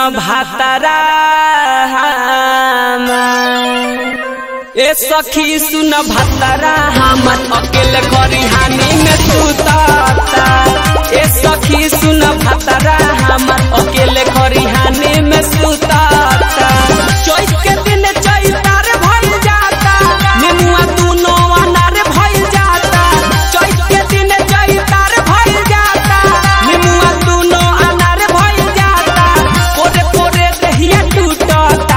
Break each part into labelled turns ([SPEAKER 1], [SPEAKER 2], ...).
[SPEAKER 1] भातारा ए सखी सुन भातारा हमर अकेले खरिहानी में सुताता ए सखी सुन भातारा हमर अकेले खरिहानी में सुताता चैत के दिन चैतार भइल जाता नेमुआ दुनो अनार भइल जाता चैत के दिन चैतार भइल जाता नेमुआ दुनो अनार भइल जाता पोरे पोरे दहिया टूटता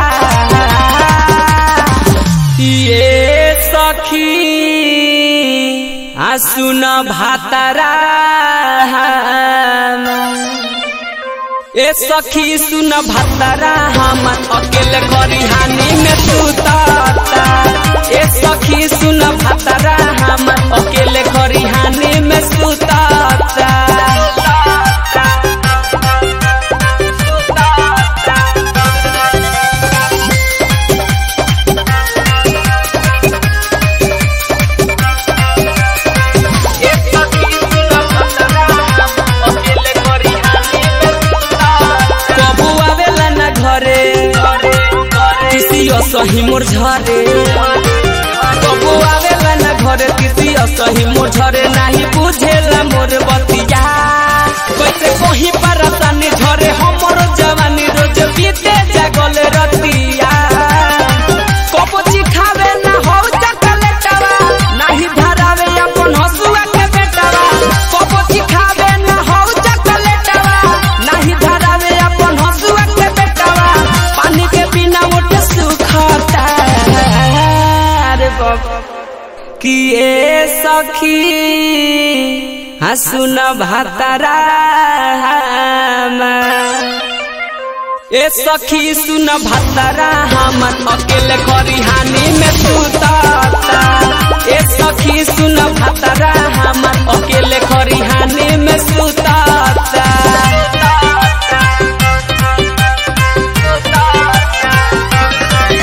[SPEAKER 1] ये सखी आ सुन भातारा ए सखी सुन भातारा हमर अकेले खरिहानी में सुताता ए सखी सुन भातारा हमर अकेले खरिहानी में सुताता कबू आवेला ना घरे किसी असही मोर झरे कबू आवेला ना घरे किसी असही मोर झरे नाही बुझेला मोर बतिया कैसे कहीं परसानी झरे हमर जवानी रोज बीते जागल रतिया कबो चिखावे ना हो चकलेटवा नाही धरावे अपन हसुआ के बेटवा कबो चिखावे ना हो चकलेटवा नाही धरावे अपन हसुआ के बेटवा पानी के बिना मोटे सुखता रे बाप कि ए सखी हसुन भातारा ए सखी सुन भातारा हमर अकेले खरिहानी में सुताता ए सखी सुन भातारा हमर अकेले खरिहानी में सुता